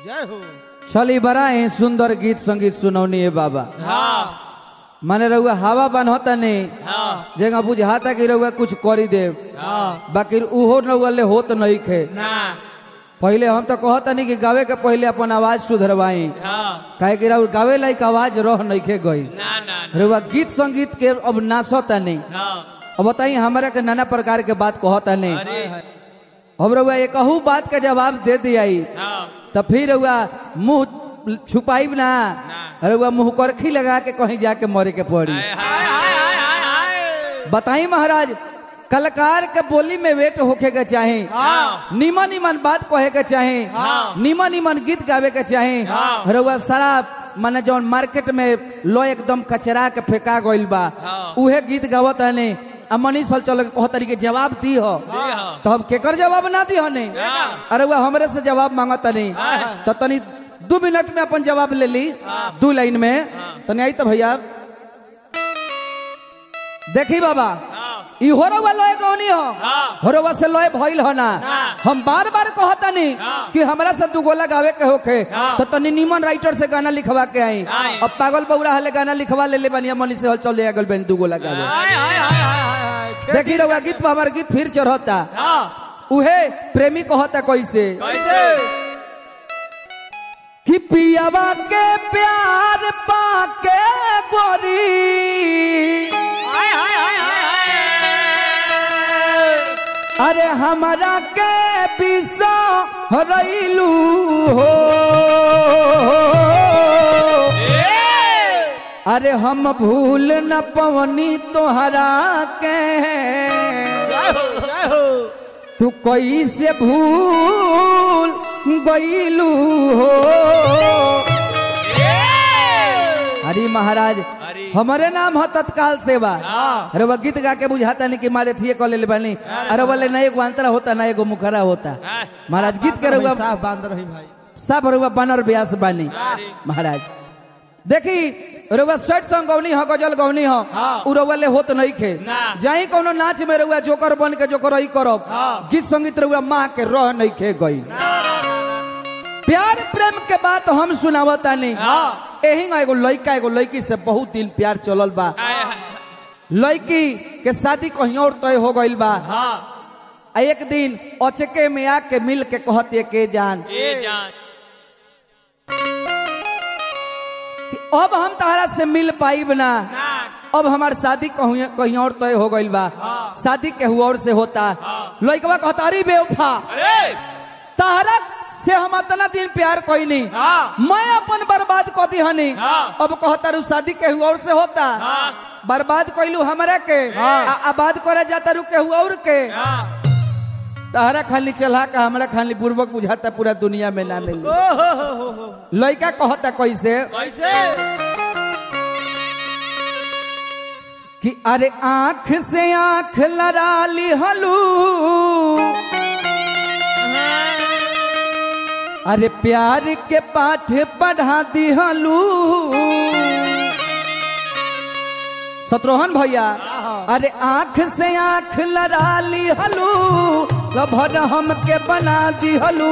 जय हो चली बड़ा ही सुंदर गीत संगीत सुनौनी है बाबा हाँ माने रहुआ हवा बन होता नहीं हाँ जगह बुझाता कि रहुआ कुछ करी दे हाँ बाकी उहो रहुआ होत नहीं खे ना पहले हम तो कहता नहीं कि गावे के पहले अपन आवाज सुधरवाई हाँ काहे कि रहुआ गावे लायक आवाज रह नहीं खे गई ना ना रहुआ गीत संगीत के अब नाचता नहीं हाँ अब बताई हमारा के नाना प्रकार के बात कहता नहीं अरे अब रहुआ एक बात का जवाब दे दियाई हाँ तो फिर रहुआ मुंह छुपाई ना रहुआ मुंह करखी लगा के कहीं जाके मरे के पड़ी हाय हाय हाय हाय हाय बताई महाराज कलाकार के बोली में वेट होके के चाहे हाँ निमन निमन बात कहे के चाहे हाँ। निमन निमन गीत गावे के चाहे हाँ। रउआ सारा माने जौन मार्केट में लो एकदम कचरा के फेंका गइल बा हाँ। उहे गीत गावत हने आ मनीष हल चल कह तरीके जवाब दी हो हाँ। तो हम केकर जवाब ना दी हने हाँ। अरे वह हमरे से जवाब मांगत नहीं तो तनी दू मिनट में अपन जवाब ले ली दू लाइन में तनी आई तो भैया देखी बाबा हाँ ई होरवा लय कौनी हो हाँ। होरवा से लय भइल हो ना हाँ। हम बार बार कहतनी हाँ। कि हमरा से दू गोला गावे के होखे हाँ। तो तनी निमन राइटर से गाना लिखवा के आई आई। अब पागल बौरा हले गाना लिखवा ले ले बनिया मनी से हल चल गल बन दू गोला गावे हाय हाय हाय हाय हाय देखी रहुआ गीत पर हमार गीत फिर चढ़ता हाँ उहे प्रेमी कहता कैसे कैसे कि पियावा के प्यार पाके गोरी हाय हाय हाय हाय हाय अरे हमारा के पिसो रईलू हो ए अरे हम भूल न पवनी तोहरा के जय हो जय हो तू कैसे भूल गईलू हो अरे महाराज अरे। हमारे नाम है तत्काल सेवा हाँ। अरे वह गीत गा के बुझाता नहीं कि मारे थिए कॉल ले बनी अरे बोले ना एगो अंतरा होता ना एगो मुखरा होता हाँ। महाराज गीत के रहुआ साफ बांध रही भाई सब रहुआ बनर ब्यास बानी महाराज देखी रउआ स्वेट सॉन्ग गौनी हो गजल गौनी हो हाँ। उ रउआ ले होत नहीं खे ना। जाई कोनो नाच में रउआ जोकर बन के जोकर रही करब हाँ। गीत संगीत रउआ माँ के रह नहीं खे गई प्यार प्रेम के बात हम सुनावता नहीं हाँ। एही एगो लड़का एगो लड़की से बहुत दिन प्यार चलल बा लड़की के शादी कहीं और तय हो गइल बा हाँ आ एक दिन अचके में आके मिल के कहते के जान ए जान कि अब हम तारा से मिल पाइब ना ना अब हमार शादी कहीं कहीं और तय हो गइल बा शादी केहू और से होता लड़कवा कहता अरे बेवफा अरे तारा से हम इतना दिन प्यार कोई नहीं हाँ मैं अपन बर्बाद कर दी हनी हाँ। अब कहता रू शादी केहू और से होता हाँ बर्बाद कैलू हमरा के हाँ। आ आबाद करे जाता रू केहू और के हाँ तहरा खाली चला का हमरा खाली पूर्वक बुझाता पूरा दुनिया में ना मिल ओ हो हो हो हो लड़का कहता कैसे कैसे कि अरे आंख से आंख लड़ा ली हलू अरे प्यार के पाठ पढ़ा दी हलू शत्रुघ्न भैया अरे आंख से आंख लड़ा ली हलू लभर हम के बना दी हलू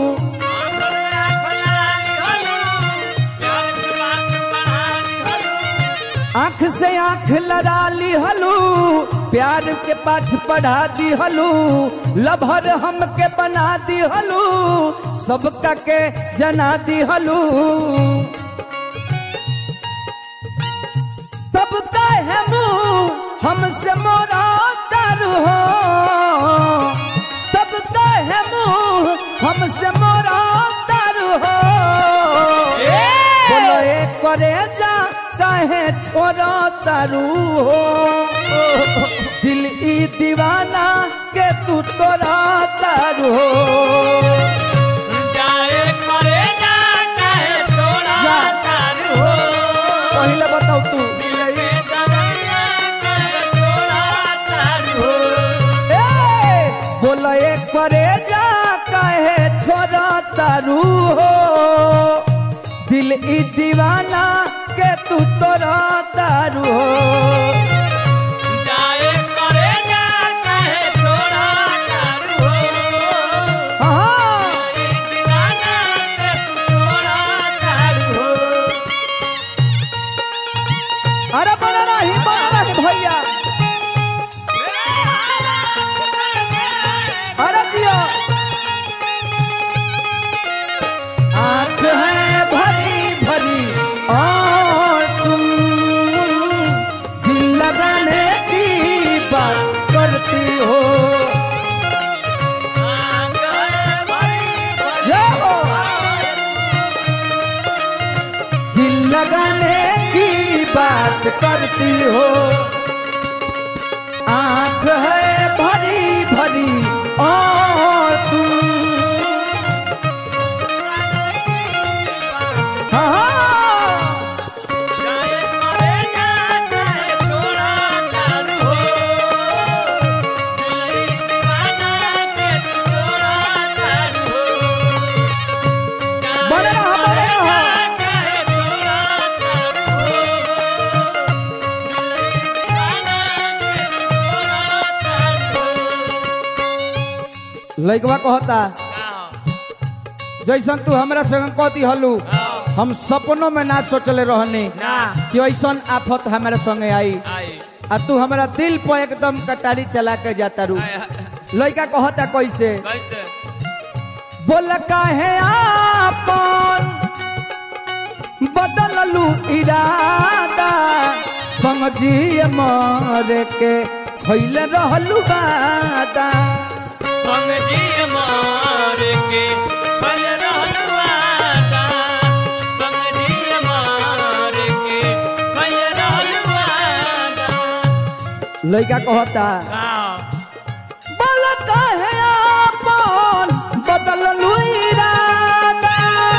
आंख से आंख लड़ा ली हलू प्यार के पाठ पढ़ा दी हलू लभर हम के बना दी हलू सबका के जना दी हलू तब है मुंह हमसे मोरा तर हो तब है मुंह हमसे मोरा तर हो बोलो एक करे जा काहे छोरा तारू हो दिल ई दीवाना के तू तोरा तारू हो पहले बताओ तू ए, बोलो एक करे जा काहे छोरा तारू हो दिल ई दीवाना के तू तोरा तारू हो हाँ करती हो आंख है भरी भरी और तुम हाँ बने रहो बने रहो लइकवा कहता जैसन तू हमरा संग कहती हलू हम सपनों में ना सोचले रहने ना कि ऐसन आफत हमारे संगे आई आ तू हमारा दिल पर एकदम कटारी चला के जाता रू लइका कहता कैसे बोल काहे आपन बदललू इरादा संग जी मरे के खैले रहलू बादा लइका कहता बोल काहे आपन बदललू इरादा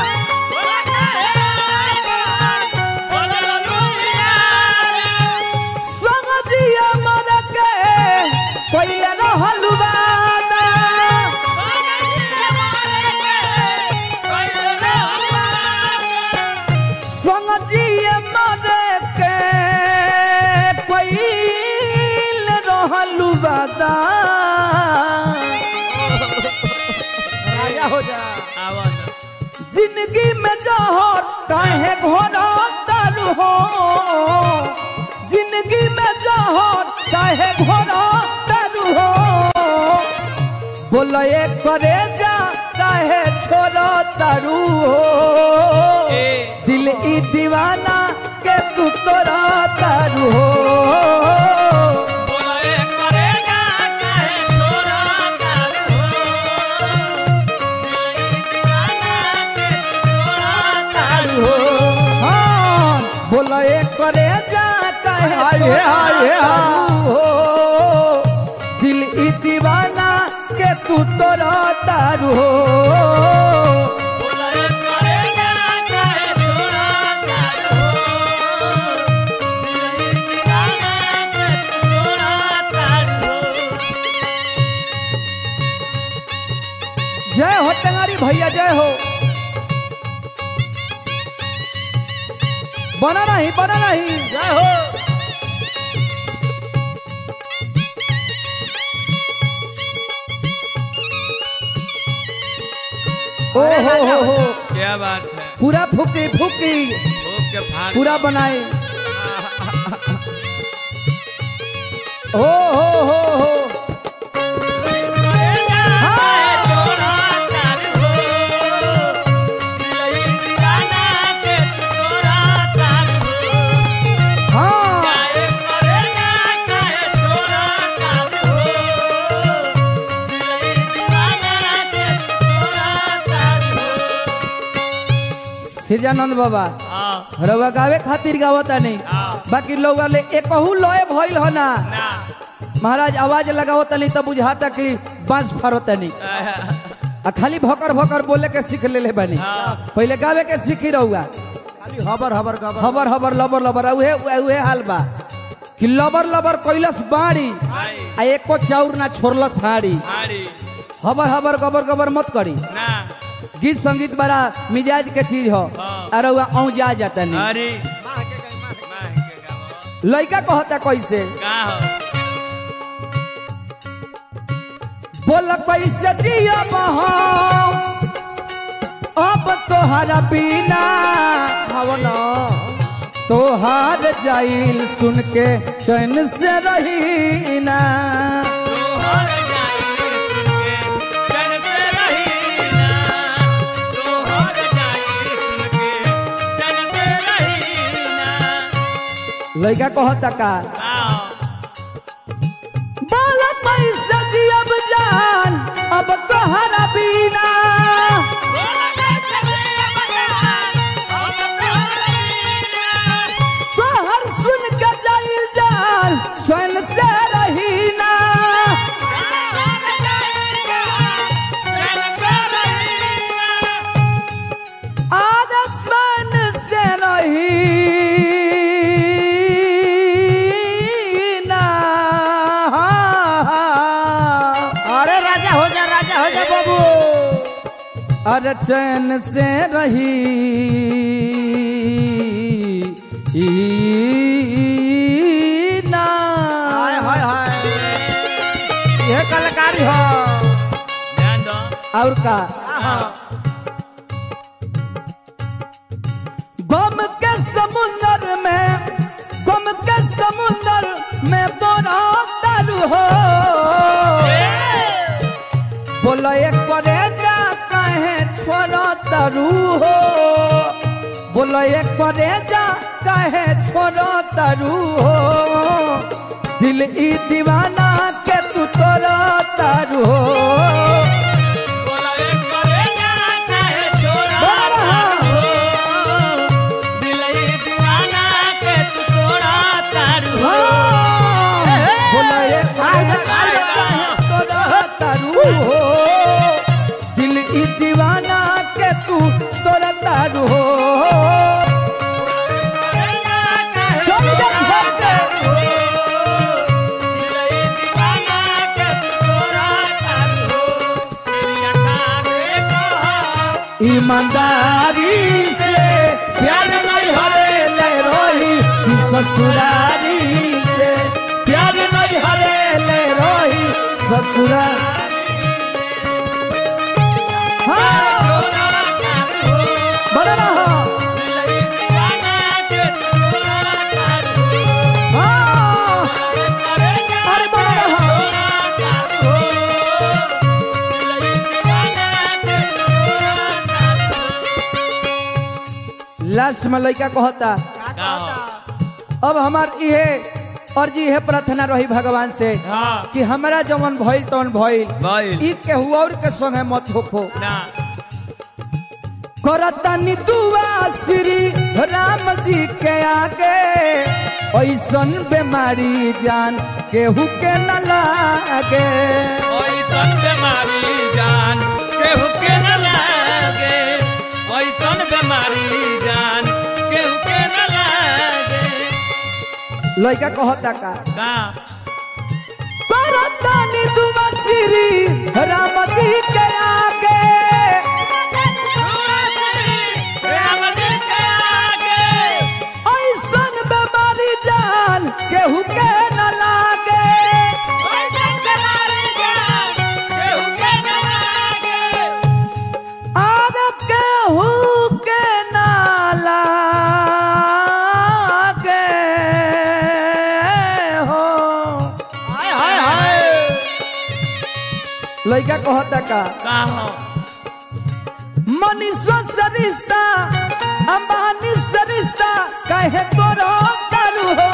संग जी मरे के खैले रहलू बादा संग जी मरे के खैले रहलू बादा राजा हो जा जिंदगी में जहर काहे घोड़ा तारू हो जिंदगी में जहर काहे घोड़ा तारू हो बोले करे जा काहे छोड़ो तारू हो दिल ई दीवाना के तू तोरा तारू हो हाँ बोले करे जा काहे हाय हे हाय हे हाय हो दिल ई दीवाना के तू तोरा तारू हो जय हो टेंगारी भैया जय हो बना नहीं बना नहीं जय हो ओ हो हो हो क्या बात है पूरा फूकी फूकी भूख के फाड़ पूरा बनाए हो हो हो हो हाँ सिरजानंद बाबा रवा गावे खातिर गावता नहीं बाकी लोग वाले एकहू लोए भइल हो ना महाराज आवाज लगावता नहीं तब बुझाता कि बांस फाड़ता नहीं आ खाली भकर भकर बोले के सीख ले ले बानी पहले गावे के सीखी रहुआ खाली हबर हबर गबर हबर हबर लबर लबर आ उहे उहे हाल बा कि लबर लबर कैलस बाड़ी आ एको चाउर ना छोड़लस हाड़ी हबर हबर गबर गबर मत करी गीत संगीत बड़ा मिजाज के चीज हो अरे वह औ जा जाता नहीं अरे माँ के गई माँ के लड़का कहता कैसे का हो बोल कैसे जिया हम अब तोहरा बिना हवना तोहार जाइल सुन के चैन से रही ना तोहर जाई सुन के चैन से रही ना तोहर जाई सुन के चैन से रही ना लड़का कहता का आओ बोल कैसे जियब जान अब तोहरा बिना तोहर सुन के राजा हो जा राजा हो जा बाबू अरे चैन से रही ई ना हाय हाय हाय ये कलाकारी हो ध्यान दो और का आहा गम के समुंदर में गम के समुंदर में तोरा तारू हो बोलो एक करे जा कहे छोड़ो तारू हो बोलो एक करे जा कहे छोड़ो तारू हो दिल ई दीवाना के तू तोरा तारू हो बोला एक करे जा काहे छोड़ा बोल रहा। तारू हो दिलई दीवाना के तू तोड़ा तारू हो बोलो एक करे जा कहे तोरा तारू हो दिल ई दीवाना के तू तोरा तारू हो करे जा काहे चल जा घर के दिलई दीवाना के तू तोड़ा तारू हो तेरी अखा देखो ईमानदारी से प्यार नहीं हरे ले रोही ई ससुरारी से प्यार नहीं हरे ले रोही ससुरा हाँ, बड़ा रहा। हाँ, अरे बड़ा रहा। लास्ट में लड़का कहता अब हमार इहे और जी है प्रार्थना रही भगवान से हाँ। कि हमारा जवन भइल तवन भइल भइल। ई केहू और के संगे मत होखो ना करतनी दुआ श्री राम जी के आगे ऐसन बीमारी जान केहू के न लागे ओइसन बेमारी जान केहू के न लागे ओइसन बेमारी जान केहू के न लागे लड़का कहता का का करतनी दुआ श्री राम जी के आगे राम जी के आगे ऐसन बीमारी जान केहू के न लागे ओइसन बेमारी जान केहू के न लागे आग केहू के न लागे हो हाय हाय हाय लड़का कहता का का हो मनीषो से रिश्ता अंबानी से रिश्ता कहे तोरो करू हो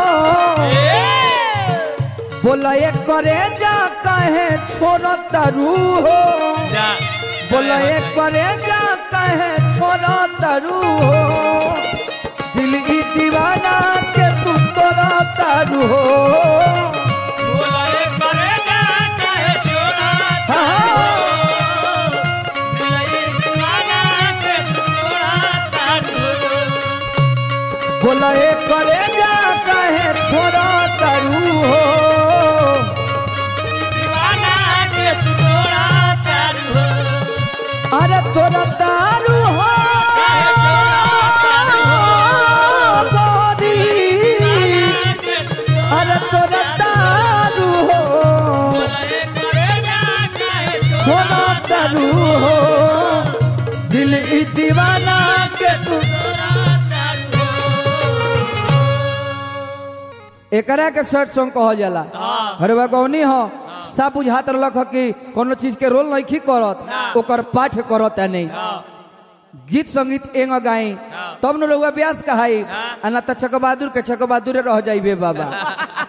बोला एक करे जा कहे छोड़ो तरु हो जा बोला एक करे जा कहे छोड़ो तरु हो दिल की दीवाना के तू तोरा तरु हो बोला एक करे जा चाहे छोड़ा हाँ। दिलई दीवाना के तोड़ा तारू बोला एक करे जा कहे छोड़ो तरु हो दीवाना के तोड़ा तारू अरे तोरा तारू हो गोरी अरे तोरा तारू हो होना तारू हो दिल ई दीवाना के तू एकरा के शर्ट सॉन्ग कहल जाला अरे गौनी हो सब बुझात रहलक ह कि कोनो चीज के रोल नहीं करत ओकर पाठ करत है नहीं गीत संगीत एंग गाई तब न रउआ ब्यास कहाई आ ना त चक बहादुर के चक बहादुर रह जाइबे बाबा